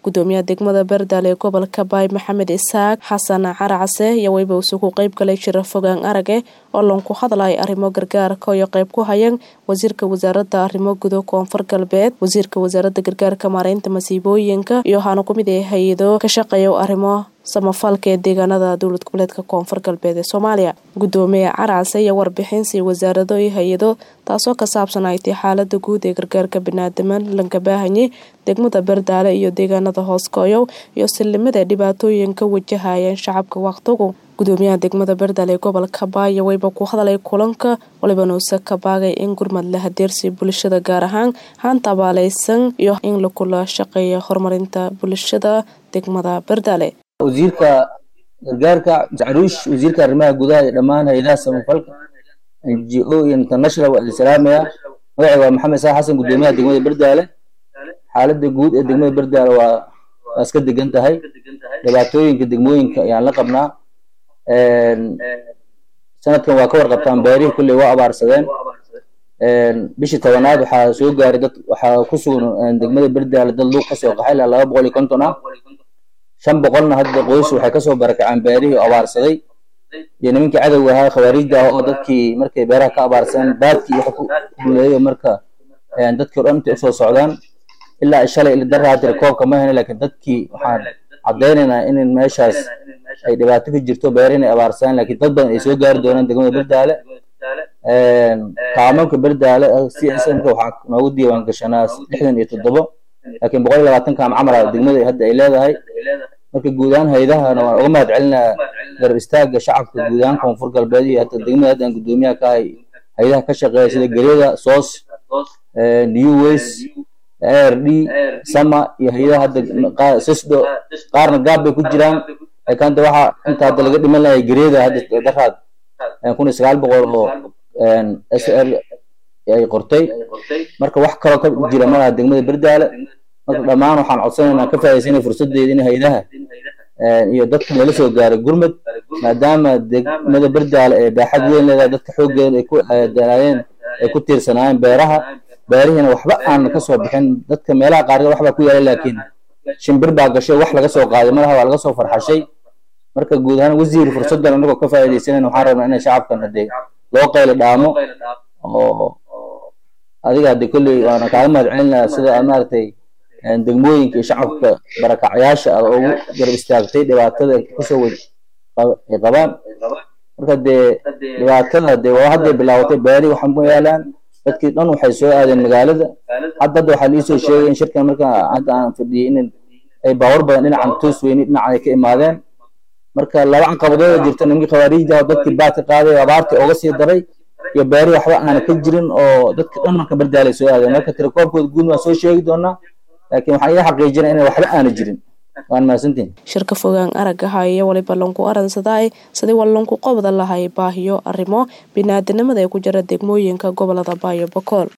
gudoomiyaha degmada beerdale ee gobolka baay maxamed isaaq xasan caracase iyo weyba isugu qeyb galay jira fogaan arage oo lanku hadlay arrimo gargaarka iyo qeyb ku hayan wasiirka wasaaradda arrimo gudo koonfur galbeed wasiirka wasaaradda gargaarka maareynta masiibooyinka iyo waxaana kumid ah hay-ado ka shaqeeya arrimo samafalka ee deegaanada dowlad goboleedka koonfur galbeed ee soomaaliya gudoomiye caracase iyo warbixinsi wasaarado iyo hay-ado taasoo ka saabsan ay tay xaalada guud ee gargaarka biniaadaman lanka baahanye degmada berdaale iyo deegaanada hooskooyow iyo sillimada dhibaatooyinka wajahayeen shacabka waqtigu gudoomiyaha degmada berdaale ee gobolka baaya weyba ku hadalay kulanka waliba nuuse ka baagay in gurmad la hadeersi bulshada gaar ahaan haanta abaaleysan iyo in lakula shaqeeya horumarinta bulshada degmada berdaale wasiirka gargaarka caruush wasiirka arrimaha gudaha iyo dhammaan hay-adaha samafalka n g o iyo international waa islaamaya magacay waa maxamed saa xasan gudoomiyaha degmada berdaale xaalada guud ee degmada berdaale waa waa iska degan tahay dhibaatooyinka degmooyinka ayaan la qabnaa sanadkan waa ka warqabtaan beerihii kulley waa abaarsadeen bishii tobanaad waxaa soo gaaray dad waxaa ku sugan degmada berdaale dad luuq kasoo qaxay ilaa laba boqol iyo konton ah shan boqolna hadda qoys waxay kasoo barakaceen beerihii oo abaarsaday iyo nimankii cadowga ahaa khawaariijda ah oo dadkii markay beeraha ka abaarsadeen baadkii waxa ku guuleeyo marka dadkii o dhan intay usoo socdaan ilaa shalay ila darra hadda koobka ma hena laakiin dadkii waxaan caddaynaynaa in meeshaas ay dhibaato ka jirto beer inay abaarsadaan laakiin dad badan ay soo gaari doonaan degmada berdaale kaamanka berdaale c s mka waxaa noogu diiwaan gashanaa lixdan iyo toddobo laakiin boqol iyo labaatan kaam camala degmada hadda ay leedahay marka guud ahaan haydahana waan uga mahad celinaa garab istaaga shacabka guud ahaan koonfur galbeed iyo hata degmada hadda aan gudoomiyaha ka ahay haydaha ka shaqeeya sida geryada soos new ways r d sama iyo hayadaha hadda sisdo qaarna gaab bay ku jiraan laakiin hadda waxaa inta hadda laga dhiman lahay geryada hadda daraad kun iyo sagaal boqol oo s l ay qortay marka wax kaloo ka jira malaha degmada berdaale marka dhammaan waxaan codsanaynaa ka faa'iidaysanay fursadeeda in haydaha iyo dadka lala soo gaaray gurmud maadaama degmada berdaale ee baaxad weyn leedahay dadka xooggeeda ay ku dalaayeen ay ku tiirsanaayeen beeraha beerihiina waxba aan ka soo bixin dadka meelaha qaarkood waxbaa ku yaalay laakiin shimbir baa gashay wax laga soo qaaday malaha waa laga soo farxashay marka guud ahaan wasiir fursadan anagoo ka faa'iidaysanayna waxaan rabnaa inay shacabkan hadee loo qaylo dhaamo oo adiga hadde kolley waana kaaga mahad celinaa sida aad maaragtay degmooyinka iyo shacabka barakacyaasha aad ugu garab istaagtay dhibaatada kusoo wad ay qabaan marka dee dhibaatada dee waa hadday bilaabatay beeri waxaa ku yaalaan dadkii dhan waxay soo aadeen magaalada hadda hadda waxaa liisoo sheegay in shirkan marka hadda aan fadhiyey in ay baawar badan dhinacan toos weyni dhinacan ay ka imaadeen marka laba caqabadooda jirta nimankii khawaariijda oo dadkii baadka qaaday oo abaartii ooga sii daray iyo beeri waxba aana ka jirin oo dadka dhan marka berdaalay soo aadeen marka tirakoobkooda guud waan soo sheegi doonaa laakiin waxaan ida xaqiijinaa inay waxba aana jirin waan mahadsantiin shirka fogaan aragaha iyo waliba lanku aransaday sidii wal lanku qobda lahay baahiyo arrimo biniaadanimada ee ku jira degmooyinka gobolada baayo bokool